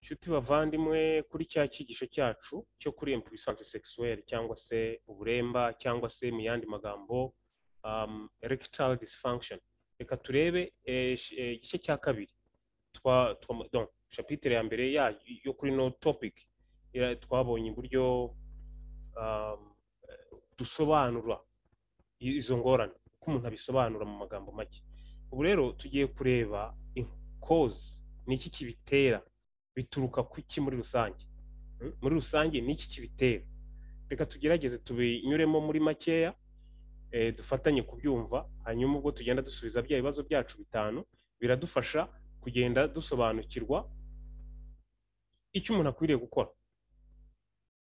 nshuti bavandimwe kuri cya cyigisho cyacu cyo kuri impuissance sexuelle cyangwa se uburemba cyangwa se mu yandi magambo um, erectile dysfunction reka turebe eh, sh- eh, igice cya kabiri twa, twa donc chapitre ya mbere ya yo kuri no topic ya- twabonye uburyo um, eh, dusobanura i- izo ngorane uko umuntu abisobanura mu magambo make ubu rero tugiye kureba cause ni iki kibitera bituruka ku iki muri rusange Mm? muri rusange ni iki kibitera reka tugerageze tubinyuremo muri makeya eh, dufatanye kubyumva hanyuma ubwo tugenda dusubiza bya bibazo byacu bitanu biradufasha kugenda dusobanukirwa icyo umuntu akwiriye gukora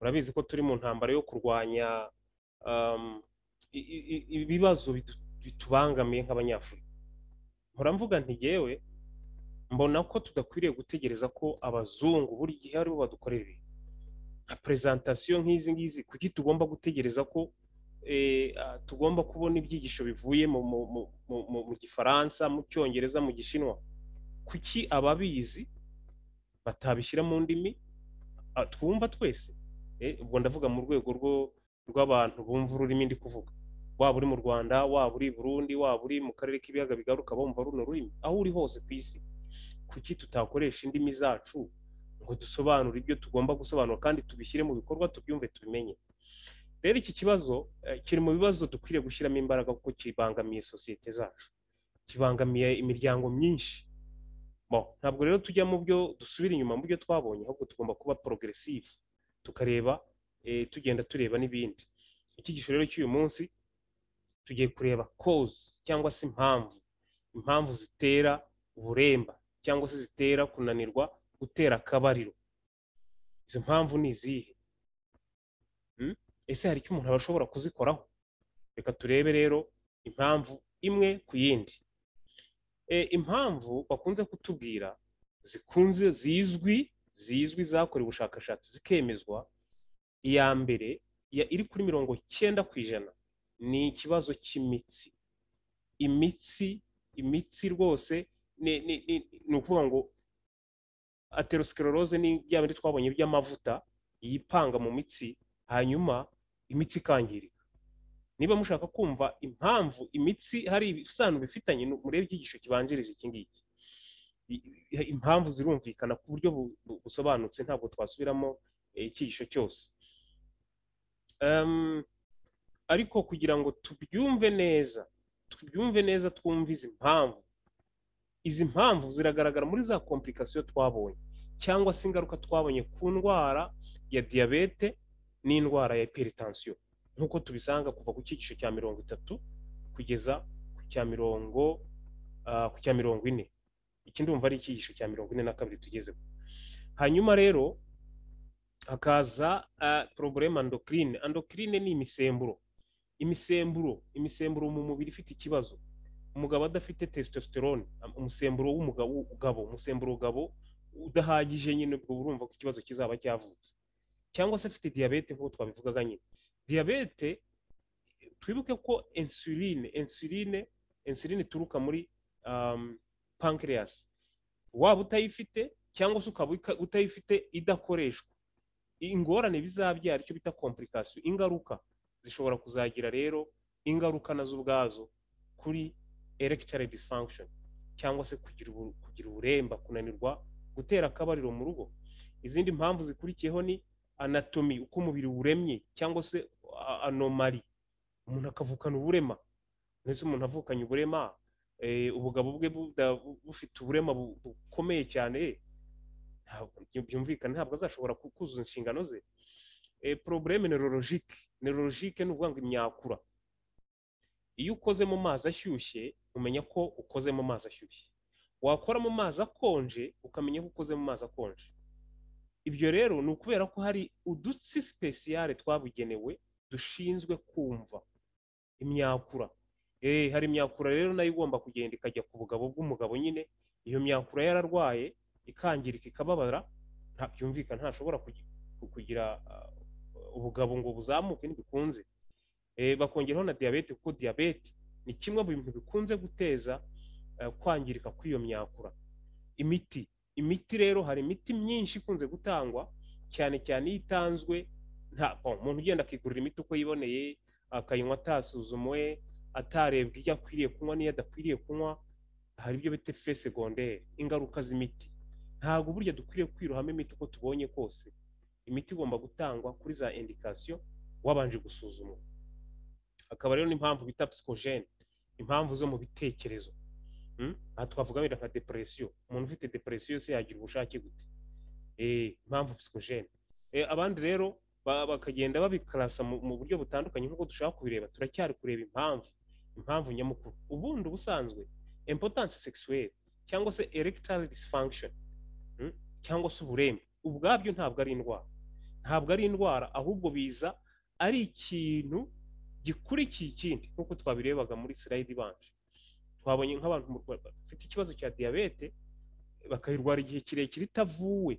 urabizi ko turi mu ntambara yo kurwanya um, i- i- i- ibibazo bitu- bitubangamiye nk'abanyafurika mpora mvuga nti yewe mbona ko tudakwiriye gutegereza ko abazungu buri gihe aribo badukorera ibintu nka prezantasiyo nk'izi ngizi kuki tugomba gutegereza ko eh, ah, tugomba kubona ibyigisho bivuye mu, mu, mu, mu, mu, mu gifaransa mu cyongereza mu gishinwa kuki ababizi batabishyira mu ndimi ah, twumva twese Eh, ubwo ndavuga mu rwego rwo rw'abantu bumva ururimi ndi kuvuga waba uri mu rwanda waba uri i burundi waba uri mu karere k'ibiyaga bigaruka bumva runo rurimi aho uri hose ku isi kuki tutakoresha indimi zacu ngo dusobanure ibyo tugomba gusobanura kandi tubishyire mu bikorwa tubyumve tubimenye rero iki kibazo eh, kiri mu bibazo dukwiriye gushyiramo imbaraga kuko kibangamiye sosiyete zacu kibangamiye imiryango myinshi Bon, ntabwo rero tujya mu byo dusubira inyuma mu byo twabonye ahubwo tugomba kuba progressive tukareba eh, tugenda tureba n'ibindi icyigisho rero cy'uyu munsi tugiye kureba cause cyangwa se impamvu impamvu zitera uburemba cyangwa se zitera kunanirwa gutera akabariro izo mpamvu ni izihe Mm? ese hari icyo umuntu aba ashobora kuzikoraho reka turebe rero impamvu imwe ku yindi e, impamvu bakunze kutubwira zikunze zizwi zizwi zakorewe ubushakashatsi zikemezwa iya mbere ya- iri kuri mirongo cyenda ku ijana ni ikibazo cy'imitsi imitsi imitsi rwose ni ni- ni- ni ukuvuga ngo aterosclerose ni bya bindi twabonye by'amavuta yipanga mu mitsi hanyuma imitsi ikangirika niba mushaka kumva impamvu imitsi hari ibisobanuro bifitanye nu- murebe icyigisho kibanjirije iki ngiki I- i- impamvu zirumvikana ku buryo bu- bu- busobanutse ntabwo twasubiramo eh, icyigisho cyose Em, ariko kugira ngo tubyumve neza tubyumve neza twumve izi mpamvu izi mpamvu ziragaragara muri za komplikasiyo twabonye cyangwa se ingaruka twabonye ku ndwara ya diyabete n'indwara ya hypertension nk'uko tubisanga kuva ku cyigisho cya mirongo itatu kugeza ku cya mirongo ah, ku cya mirongo ine iki ndumva ari icyigisho cya mirongo ine na kabiri tugezeho hanyuma rero hakaza ah, probleme endocrine endocrine ni imisemburo imisemburo imisemburo mu mubiri ifite ikibazo umugabo adafite testosterone am- umusemburo w'umugabo ugabo umusemburo ugabo udahagije nyine ubwo urumva ko ikibazo kizaba cyavutse cyangwa se afite diyabete nk'uko twabivugaga nyine diyabete twibuke ko insuline insuline insuline ituruka muri um, pancreas waba utayifite cyangwa se ukaba uka- utayifite idakoreshwa ingorane bizabyara icyo bita komplikasiyo ingaruka zishobora kuzagira rero ingaruka nazo ubwazo kuri erectile dysfunction cyangwa se kugira ubu- kugira uburemba kunanirwa gutera akabariro mu rugo izindi mpamvu zikurikiyeho ni anatomy uko umubiri wuremye cyangwa se a- anomali umuntu akavukana uburema ndetse umuntu avukanye uburema eh, ubugabo bwe buda- bufite uburema bu- bukomeye cyane ntabwo- byumvikana ntabwo azashobora ku- kuzuza inshingano ze Eh, probleme neurologique neurologique ni ukuvuga ngo imyakura iyo ukoze mu mazi ashyushye umenya ko ukoze mu mazi ashyushye wakora mu mazi akonje ukamenya ko ukoze mu mazi akonje ibyo rero ni ukubera ko hari udutsi sipesiyare twabugenewe dushinzwe kumva imyakura eh hari imyakura rero nayo igomba kugenda ikajya ku bugabo bw'umugabo nyine iyo myakura yararwaye ikangirika ikababara nta byumvikana ntashobora kugi- ku- kugira ah, ubugabo ngo buzamuke ntibikunze Eh, bakongeraho na diyabete kuko diyabete ni kimwe mu bintu bikunze guteza eh, kwangirika kw'iyo myakura imiti imiti rero hari imiti myinshi ikunze gutangwa cyane cyane iyo itanzwe nta umuntu ugenda akigurira imiti uko yiboneye akayinywa atasuzumwe atarebwa iyo akwiriye kunywa n'iyo adakwiriye kunywa hari ibyo bita fe segonderi ingaruka z'imiti ntabwo burya dukwiriye kwirohamo imiti uko tubonye kose imiti igomba gutangwa kuri za indikasiyo wabanje gusuzumwa akaba rero n'impamvu bita psikogene impamvu zo mu bitekerezo aha twavuga wenda nka depresiyo umuntu ufite depresiyo se yagira ubushake gute impamvu psikogene abandi rero bakagenda babikarasa mu buryo butandukanye nk'uko dushaka kubireba turacyari kureba impamvu impamvu nyamukuru ubundi ubusanzwe importance sexuelle cyangwa se erectile dysfunction cyangwa se uburembe ubwabyo ntabwo ari indwara ntabwo ari indwara ahubwo biza ari ikintu gikurikiye ikindi nk'uko twabirebaga muri sirayidi ibanje twabonye nk'abantu bafite ikibazo cya diyabete bakayirwara igihe kirekire itavuwe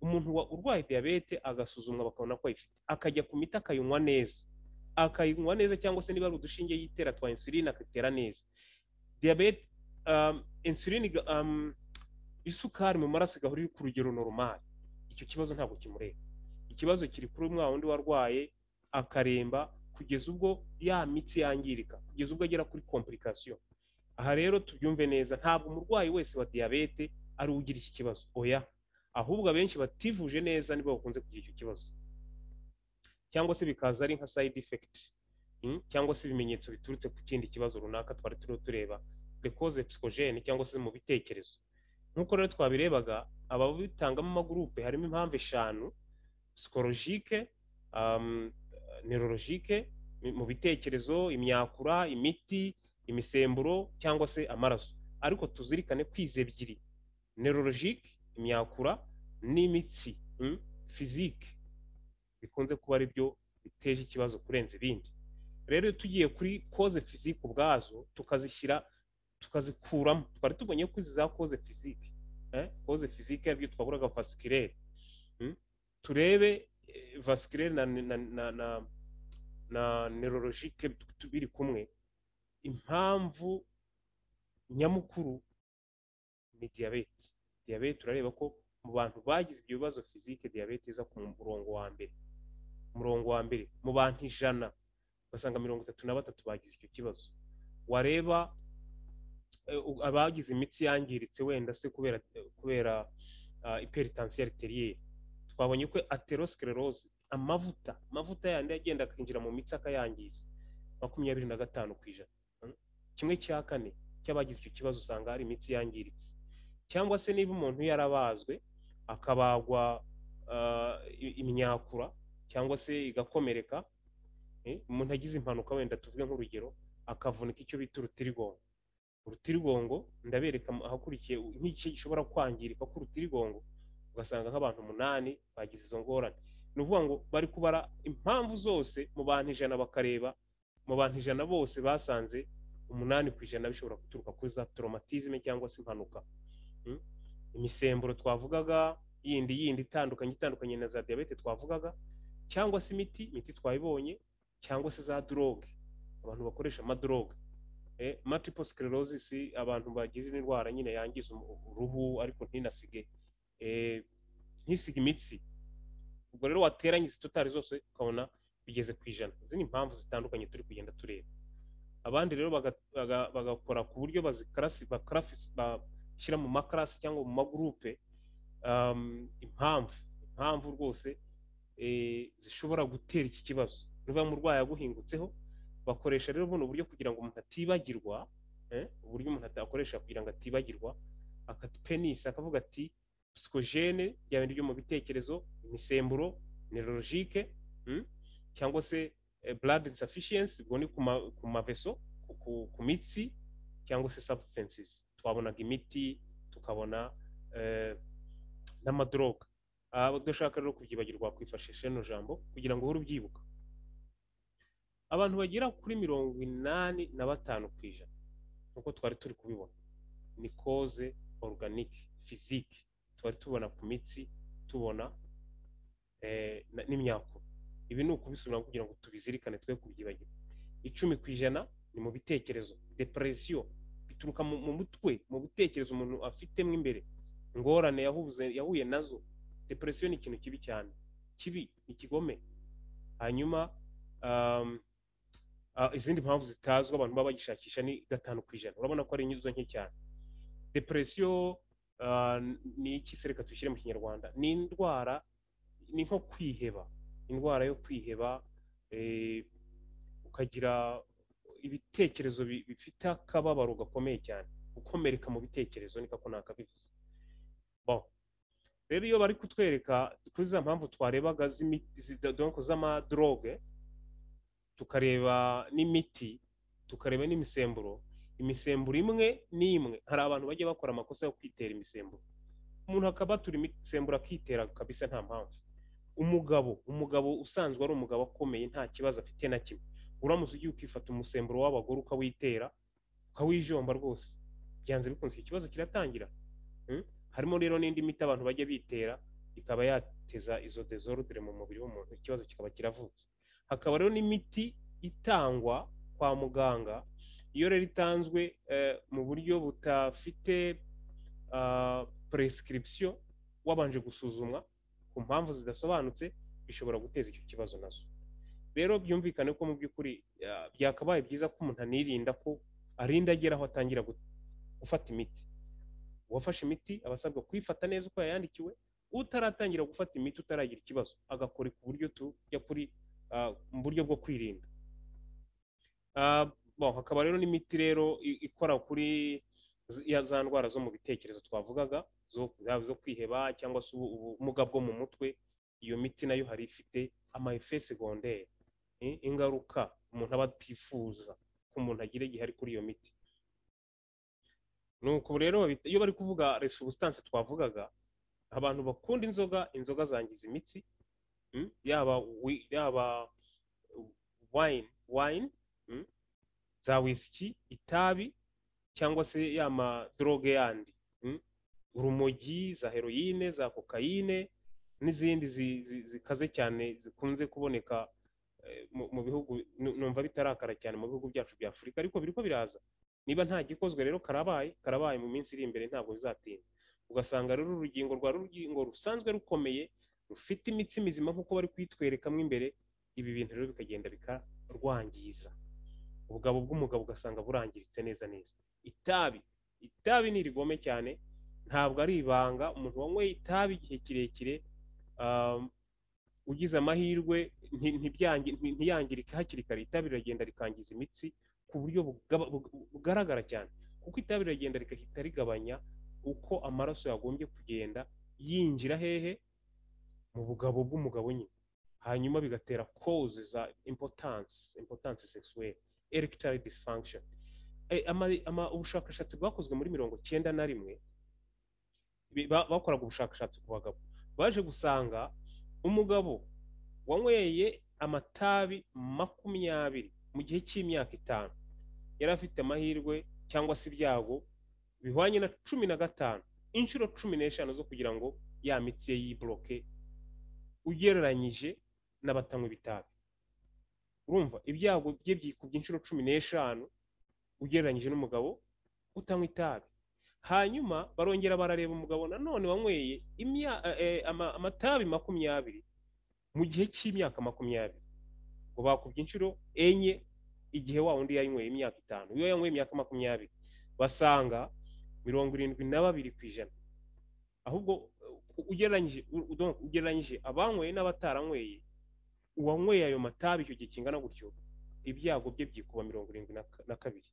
umuntu urwaye diyabete agasuzumwa bakabona ko ayifite akajya ku miti akayinywa neza akayinywa neza cyangwa se niba ari udushinge yitera twa insuline akatera neza diyabete insuline isukari mu maraso igahora iri ku rugero normal icyo kibazo ntabwo kimureba ikibazo kiri kuri umwana wundi warwaye akaremba kugeza ubwo ya mitsi yangirika kugeza ubwo agera kuri komplikasiyo aha rero tubyumve neza ntabwo umurwayi wese wa diyabete ari ugira iki kibazo oya ahubwo abenshi bativuje neza nibo bakunze kugira icyo kibazo cyangwa se bikaza ari nka side effect cyangwa se ibimenyetso biturutse ku kindi kibazo runaka twari turiho tureba dekoze psikogene cyangwa se mu bitekerezo nk'uko rero twabirebaga ababitangamo amagurupe harimo impamvu eshanu psikologike nerologike mu bitekerezo imyakura imiti imisemburo cyangwa se amaraso ariko tuzirikane kwiza ebyiri nerologike imyakura n'imitsi fizike bikunze kuba ari byo biteje ikibazo kurenza ibindi rero iyo tugiye kuri koze fizike ubwazo tukazishyira tukazikuramo twari tubonye ko izi za koze fizike koze fizike aribyo twaburaga vasikirere turebe vasikirere na nerologike biri kumwe impamvu nyamukuru ni diyabete diyabete turareba ko mu bantu bagize ibyo bibazo fizike diyabete iza ku murongo wa mbere umurongo wa mbere mu bantu ijana ugasanga mirongo itatu na batatu bagize icyo kibazo wareba abagize imitsi yangiritse wenda se kubera kubera iperitansiyo ariteriye twabonye ko aterosikereroze amavuta amavuta yandi agenda akinjira mu mitsi akayangiza makumyabiri na gatanu ku ijana kimwe cya kane cy'abagize icyo kibazo usanga hari imitsi yangiritse cyangwa se niba umuntu yarabazwe akabagwa imyakura cyangwa se igakomereka umuntu agize impanuka wenda tuvuge nk'urugero akavunika icyo bita urutirigongo urutirigongo ndabereka ahakurikiye nk'iki gishobora kwangirika k'urutirigongo ugasanga nk'abantu umunani bagize izo ngorane ni ukuvuga ngo bari kubara impamvu zose mu bantu ijana bakareba mu bantu ijana bose basanze umunani ku ijana bishobora guturuka kuri za toromatizme cyangwa se impanuka imisemburo twavugaga yindi yindi itandukanye itandukanye na za diyabete twavugaga cyangwa se imiti imiti twayibonye cyangwa se za doroge abantu bakoresha amadoroge multiple sclerosis abantu bagize indwara nyine yangiza uruhu ariko ntinasige ntisige imitsi ubwo rero wateranye izi totari zose ukabona bigeze ku ijana izi ni impamvu zitandukanye turi kugenda tureba abandi rero bagakora ku buryo bashyira mu makarasi cyangwa mu magurupe impamvu impamvu rwose zishobora gutera iki kibazo niba umurwayi aguhingutseho bakoresha rero buno buryo kugira ngo umuntu atibagirwa uburyo umuntu akoresha kugira ngo atibagirwa akapenisi akavuga ati psikogene bya bintu byo mu bitekerezo imisemburo nerologike cyangwa se blood insufficiency ubwo ni ku maveso ku mitsi cyangwa se substances twabonaga imiti tukabona n'amadoroga udashaka rero kubyibagirwa wakwifashisha rino jambo kugira ngo uhore ubyibuka abantu bagera kuri mirongo inani na batanu ku ijana nk'uko twari turi kubibona ni koze oruganike fizike twari tubona ku mitsi tubona n'imyakura ibi ni ukubisubira kugira ngo tubizirikane twe kubyibagirwa icumi ku ijana ni mu bitekerezo depresiyo bituruka mu mutwe mu bitekerezo umuntu afitemo imbere ingorane yahuze yahuye nazo depression ni ikintu kibi cyane kibi ikigome hanyuma um, ah, izindi mpamvu zitazwi abantu baba bagishakisha ni gatanu ku ijana urabona ko ari inyuzo nke cyane depression ah, ni iki se reka tuyishyire mu kinyarwanda ni indwara ni nko kwiheba indwara yo kwiheba eh, ukagira ibitekerezo bi- bifite akababaro gakomeye cyane gukomereka mu bitekerezo niko ko nakabivuze bon rero iyo bari kutwereka kuri za mpamvu twarebaga z'imi- zida- donc z'amadroge tukareba n'imiti tukareba n'imisemburo imisemburo imwe n'imwe hari abantu bajya bakora amakosa yo kwitera imisemburo umuntu akaba atura imisemburo akitera kabisa nta mpamvu umugabo umugabo usanzwe ari umugabo akomeye nta kibazo afite na kimwe uramutse ugiye ukifata umusemburo w'abagore ukawitera ukawijomba rwose byanze bikunze iki kibazo kiratangira Mm? harimo rero n'indi miti abantu bajya bitera ikaba yateza izo desordre mu mubiri w'umuntu ikibazo kikaba kiravutse hakaba rero n'imiti itangwa kwa muganga iyo rero itanzwe eh, mu buryo butafite ah, prescription wabanje gusuzumwa ku mpamvu zidasobanutse bishobora guteza icyo kibazo nazo rero byumvikane ko mu by'ukuri ah, byakabaye byiza ko umuntu anirinda ko arinda agera aho atangira gu- gufata imiti uwafashe imiti aba asabwa kuyifata neza uko yayandikiwe utaratangira gufata imiti utaragira ikibazo agakora ku buryo tujya kuri ah, mu buryo bwo kwirinda Ah, bon, hakaba rero n'imiti rero i- ikora kuri z- ya za ndwara zo mu bitekerezo twavugaga zo- yaba zo kwiheba cyangwa se ubu- ubumuga bwo mu mutwe iyo miti nayo hari ifite amayefe segonderi i- ingaruka umuntu aba atifuza ko umuntu agira igihe ari kuri iyo miti nuko rero babita- iyo bari kuvuga resubustanse twavugaga abantu bakunda inzoga inzoga zangiza imitsi mm, yaba wi- yaba wine wine mm, za wisiki itabi cyangwa se ya madroge yandi mm, urumogi za heroyine za kokayine n'izindi zi- zi- zikaze cyane zikunze kuboneka eh, mu- mu bihugu nu- numva bitarakara cyane mu bihugu byacu bya afurika ariko biriko biraza niba nta gikozwe rero karabaye karabaye mu minsi iri imbere ntabwo bizatinda ugasanga rero urugingo rwa rugingo rusanzwe rukomeye rufite imitsi mizima nk'uko bari kuyitwerekamo imbere ibi bintu rero bikagenda bikarwangiza ubugabo bw'umugabo ugasanga burangiritse neza neza itabi itabi ni irigome cyane ntabwo ari ibanga umuntu wanyweye itabi igihe kirekire um, ugize amahirwe nti- ntibyangi- nti- ntiyangirike hakiri kare itabi riragenda rikangiza imitsi ku buryo bugaba- bug- bugaragara cyane kuko itabi riragenda rigahita rigabanya uko amaraso yagombye kugenda yinjira hehe mu bugabo bw'umugabo nyine hanyuma bigatera cause za importance importance sexuelle erectile dysfunction Eh, ama- ama- ubushakashatsi bwakozwe muri mirongo cyenda na rimwe bi- ba- bakoraga ubushakashatsi ku bagabo baje gusanga umugabo wanyweye amatabi makumyabiri mu gihe cy'imyaka itanu yari afite amahirwe cyangwa se ibyago bihwanye na cumi na gatanu inshuro cumi n'eshanu zo kugira ngo ya mitsi ye yibloke ugereranyije n'abatanywa ibitabi urumva ibyago bye byikubye inshuro cumi n'eshanu ugereranyije n'umugabo utanywa itabi hanyuma barongera barareba umugabo nanone wanyweye imya- eh, eh, ama- amatabi makumyabiri mu gihe cy'imyaka makumyabiri ngo bakubye inshuro enye igihe wa wundi yanyweye imyaka itanu iyo yanyweye imyaka makumyabiri basanga mirongo irindwi na babiri ku ijana ahubwo eh, ugereranyije u- donc ugereranyije abanyweye n'abataranyweye uwanyweye ayo matabi icyo gihe kingana gutyo ibyago bye byikuba mirongo irindwi na ka- na kabiri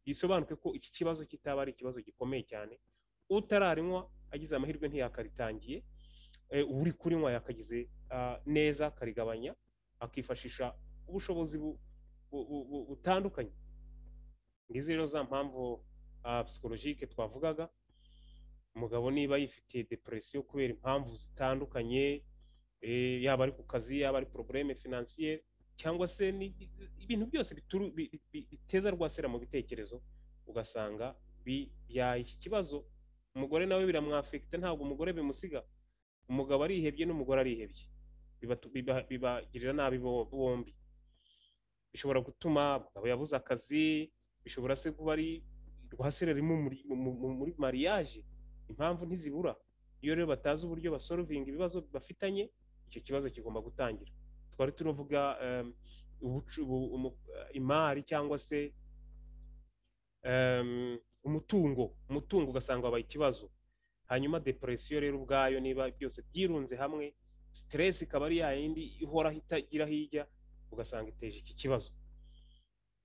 bisobanuke ko iki kibazo kitaba ari ikibazo gikomeye cyane utararinywa agize amahirwe ntiyakaritangiye eh, uri kurinywa yakagize ah, neza akarigabanya akifashisha ubushobozi bu- bu- bu- bu- butandukanye ngizi rero za mpamvu ah, psychologique twavugaga umugabo niba yifitiye depresiyo kubera impamvu zitandukanye eh, yaba ari ku kazi yaba ari probleme financier cyangwa se ni- ibintu byose bituru- bi- bi- bi- biteza rwasera mu bitekerezo ugasanga bibyaye iki kibazo umugore nawe biramwafekita ntabwo umugore bimusiga umugabo arihebye n'umugore arihebye Bibatu- biba- bibagirira nabi bo- bombi bishobora gutuma umugabo yabuze akazi bishobora se kuba ari rwaserera mu muri mariage impamvu ntizibura iyo rero batazi uburyo basorovinga ibibazo bafitanye icyo kibazo kigomba gutangira twari turavuga em, ubucu- ubu- umu- imari cyangwa se em, umutungo umutungo ugasanga wabaye ikibazo hanyuma depresiyo rero ubwayo niba byose byirunze hamwe siteresi ikaba ari ya yindi ihoraho itagira aho ijya ugasanga iteje iki kibazo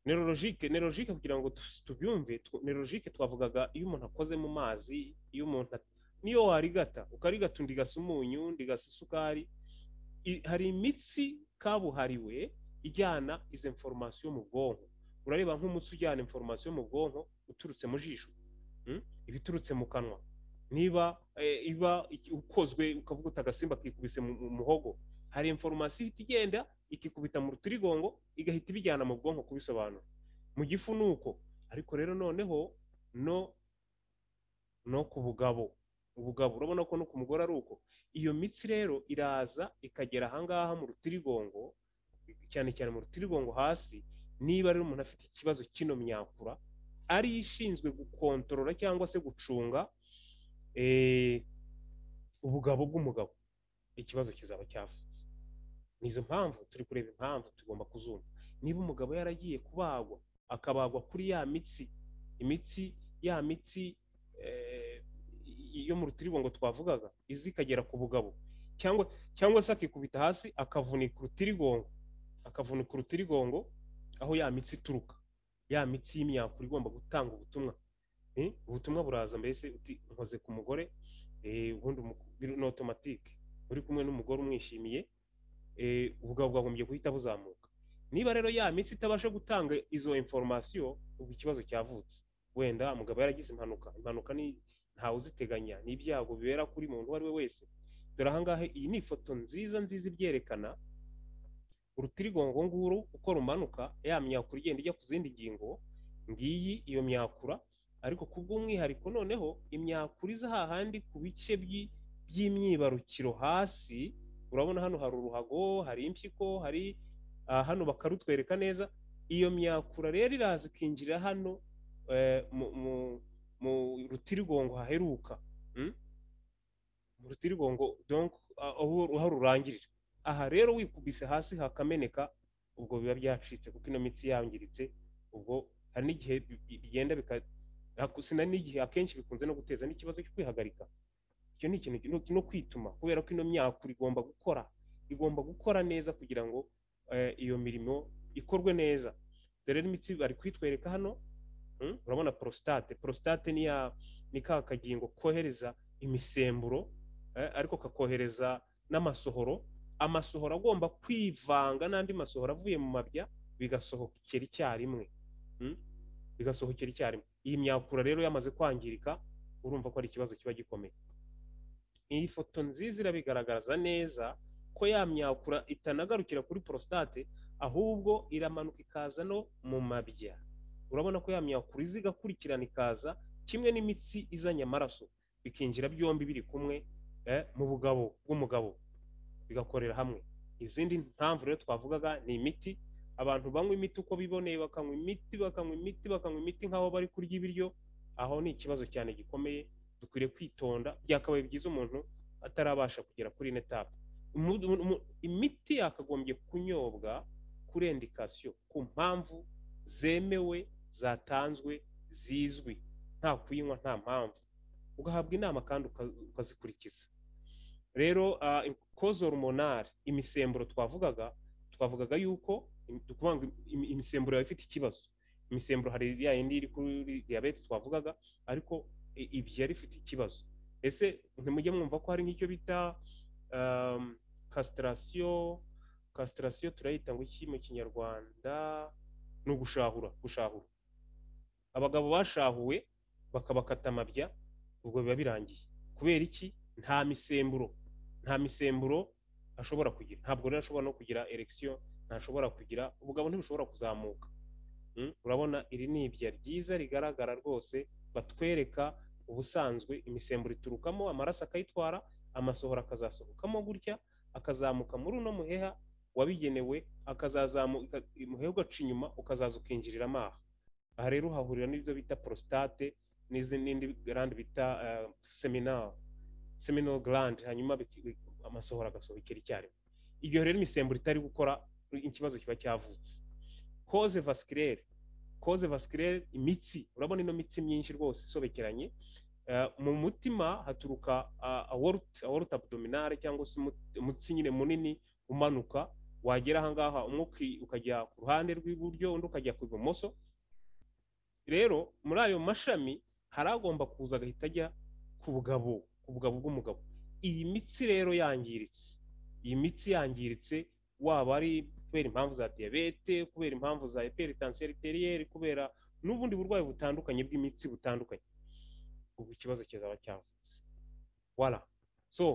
nerologike nerologike kugira ngo tu- tubyumve tw- nerologike twavugaga iyo umuntu akoze mu mazi iyo umuntu at- niyo warigata ukarigata undi gasa umunyu undi gasa isukari i- hari imitsi kabuhariwe ijyana izo informasiyo mu bwonko urareba nk'umutsi ujyana informasiyo mu bwonko uturutse mu jisho mm? iba iturutse mu kanwa niba eh, iba iki- ukozwe ukavuga uti agasimba kikubise mu mu muhogo hari informasiyo ihita igenda ikikubita mu rutirigongo igahita ibijyana mu bwonko kubisobanura mu gifu ni uko ariko rero noneho no no ku bugabo ubugabo urabona ko no ku mugore ari uko iyo mitsi rero iraza ikagera ahangaha mu rutirigongo cyane cyane mu rutirigongo hasi niba rero umuntu afite ikibazo kino myakura ari ishinzwe gukontorora cyangwa se gucunga eh, ubugabo bw'umugabo ikibazo kizaba cyavutse ni izo mpamvu turi kureba impamvu tugomba kuzumva niba umugabo yaragiye kubagwa akabagwa kuri ya mitsi imitsi ya mitsi eh, yo mu rutirigongo twavugaga izi ikagera ku bugabo cyangwa cyangwa se akikubita hasi akavunika urutirigongo akavunika urutirigongo aho ya mitsi ituruka ya mitsi y'imyakura igomba gutanga ubutumwa Eh, ubutumwa buraza mbese uti nkoze ku mugore eh, ubundi umu- biri- ni otomatike uri kumwe n'umugore umwishimiye eh, ubugabo bwagombye guhita buzamuka niba rero ya mitsi itabasha gutanga izo informasiyo ubwo ikibazo cyavutse wenda umugabo yaragize impanuka impanuka ni ntawe uziteganya ni ibyago bibera kuri muntu uwo ari we wese dore ahangaha iyi ni ifoto nziza nziza ibyerekana urutirigongo nguru uko rumanuka ya myakura igenda ijya ku zindi ngingo ngiyi iyo myakura ariko ku bw'umwihariko noneho imyakura iza hahandi ku bice by'i- by'imyibarukiro hasi urabona hano hari uruhago hari impyiko hari ah, hano bakarutwereka neza iyo myakura rero iraza ikinjira hano eh, mu- mu- mu rutirigongo haheruka mm? mu rutirigongo donc ah, aho aho rurangirira aha rero wikubise hasi hakameneka ubwo biba byacitse kuko ino mitsi yangiritse ubwo hari n'igihe bi- bi- bigenda bika ako- sina n'igihe akenshi bikunze no guteza n'ikibazo cyo kwihagarika icyo ni ikintu no- no kwituma kubera ko ino myakura igomba gukora igomba gukora neza kugira ngo eh, iyo mirimo ikorwe neza dore n'imitsi bari kwitwereka hano mm, urabona prostate prostate ni ya ni ka kagingo kohereza imisemburo eh, ariko kakohereza n'amasohoro amasohoro agomba kwivanga n'andi masohoro avuye mu mabya bigasohokera icyarimwe mm? bigasohokera icyarimwe iyi myakura rero yamaze kwangirika urumva ko ari ikibazo kiba gikomeye iyi foto nziza irabigaragaza neza ko ya myakura itanagarukira kuri prostate ahubwo iramanuka ikaza no mu mabya urabona ko ya myakura iza igakurikirana ikaza kimwe n'imitsi izanye amaraso bikinjira byombi biri kumwe eh, mu bugabo bw'umugabo bigakorera hamwe izindi mpamvu rero twavugaga ni imiti abantu banywa imiti uko biboneye bakanywa imiti bakanywa imiti bakanywa imiti nk'aho bari kurya ibiryo aho ni ikibazo cyane gikomeye dukwiriye kwitonda byakabaye byiza umuntu atarabasha kugera kuri ine tapu Umu- umu- umu- imiti yakagombye kunyobwa kuri indikasiyo ku mpamvu zemewe zatanzwe zizwi nta kuyinywa nta mpamvu ugahabwa inama kandi uka- ukazikurikiza rero kozo rumonari imisemburo twavugaga twavugaga yuko im- tukuvuga ngo im- imisemburo yawe ifite ikibazo imisemburo hari ya yindi iri kuri diyabete twavugaga ariko i- ibyo yari ifite ikibazo ese ntimujye mwumva ko hari nk'icyo bita kasitarasiyo kasitarasiyo turayita ngo iki mu kinyarwanda ni ugushahura gushahura abagabo bashahuwe bakabakata amabya ubwo biba birangiye kubera iki nta misemburo nta misemburo ashobora kugira ntabwo rero ashobora no kugira erekisiyo ntashobora kugira ubugabo ntibushobora kuzamuka Mm, urabona iri ni ibya ryiza rigaragara rwose batwereka ubusanzwe imisemburo iturukamo amaraso akayitwara amasohoro akazasohokamo gutya akazamuka muri uno muheha wabigenewe akazazamuka umuheha ugaca inyuma ukazaza ukinjirira amaha aha rero uhahurira n'ibyo bita prostate n'izi n'indi gland bita eh, seminal seminal gland hanyuma biki- bi- amasohoro agasohokera icyarimwe igihe rero imisemburo itari gukora ikibazo kiba cyavutse koze vasculaire koze vasculaire imitsi urabona ino mitsi myinshi rwose isobekeranye Eh, mu mutima haturuka ah, aorta- aorta abdominale cyangwa se umut- umutsi nyine munini umanuka wagera ahangaha umwe uki- ukajya ku ruhande rw'iburyo undi ukajya ku ibumoso rero muri ayo mashami hari agomba kuza agahita ajya ku bugabo ku bugabo bw'umugabo iyi mitsi rero yangiritse iyi mitsi yangiritse waba ari kubera impamvu za diyabete kubera impamvu za eperitansiyo eriteriere kubera n'ubundi burwayi butandukanye bw'imitsi butandukanye ubu ikibazo kizaba cyavutse wala so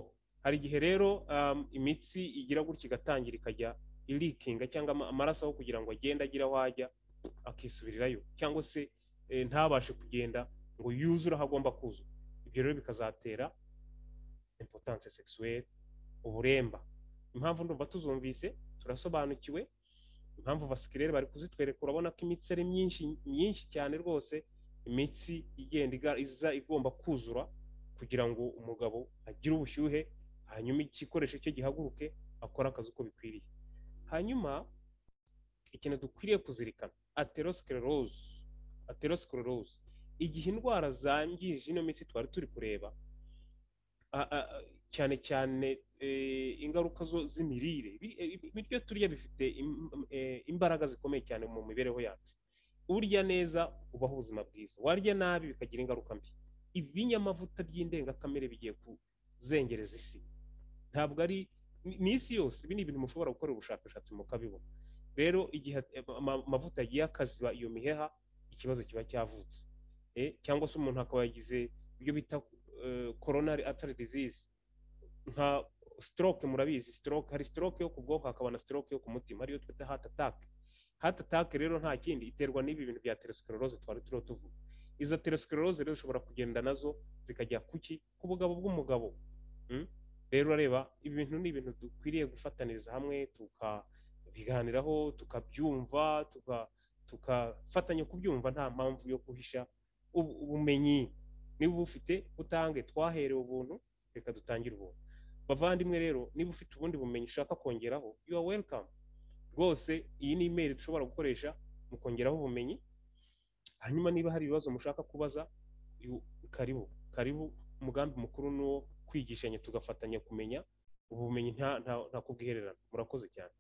hari igihe rero um, imitsi igira gutya igatangira ikajya ilikinga cyangwa ama- amaraso aho kugira ngo agende agire aho ajya akisubirirayo cyangwa se eh, ntabashe kugenda ngo yuzure aho agomba kuzura ibyo rero bikazatera impotance sexuelle uburemba impamvu ndumva tuzumvise turasobanukiwe impamvu basikirere bari kuzitwereka urabona ko imitsi ari myinshi myinshi cyane rwose imitsi igenda iga- iza igomba kuzura kugira ngo umugabo agire ubushyuhe hanyuma igikoresho cye gihaguruke akore akazi uko bikwiriye hanyuma ikintu dukwiriye kuzirikana aterosclerose aterosclerose igihe indwara zangije ino mitsi twari turi kureba a- a- a- cyane cyane eh, ingaruka zo- z'imirire Ibi- ibi- ibiryo turya bifite im- eh, imbaraga zikomeye cyane mu mibereho yacu urya neza ubaho ubuzima bwiza warya nabi bikagira ingaruka mbi ibinyamavuta by'indengakamere bigiye kuzengereza isi ntabwo ari ni ni isi yose ibi ni ibintu mushobora gukora ubushakashatsi mukabibona rero igihe ama- ama- amavuta yagiye akaziba iyo miheha ikibazo kiba cyavutse Eh, cyangwa se umuntu akaba yagize ibyo bita eh, coronary artery disease nka stroke murabizi stroke hari stroke yo ku bwoko hakaba na stroke yo ku mutima ariyo twita heart attack heart attack rero nta kindi iterwa n'ibi bintu bya atherosclerose twari turiho tuvuga izo atherosclerose rero ushobora kugenda nazo zikajya kuki ku bugabo bw'umugabo Mm? rero urareba ibi bintu ni ibintu dukwiriye gufataniriza hamwe tukabiganiraho tukabyumva tuka- tukafatanya kubyumva nta mpamvu yo guhisha ubu- ubumenyi niba ubufite butange twaherewe ubuntu reka dutangire ubuntu bavandimwe rero niba ufite ubundi bumenyi ushaka kongeraho you are welcome rwose iyi ni imeri dushobora gukoresha mukongeraho ubumenyi hanyuma niba hari ibibazo mushaka kubaza you- karibu karibu umugambi mukuru ni uwo kwigishanya tugafatanya kumenya ubu bumenyi nta nta- nta kubwihererana murakoze cyane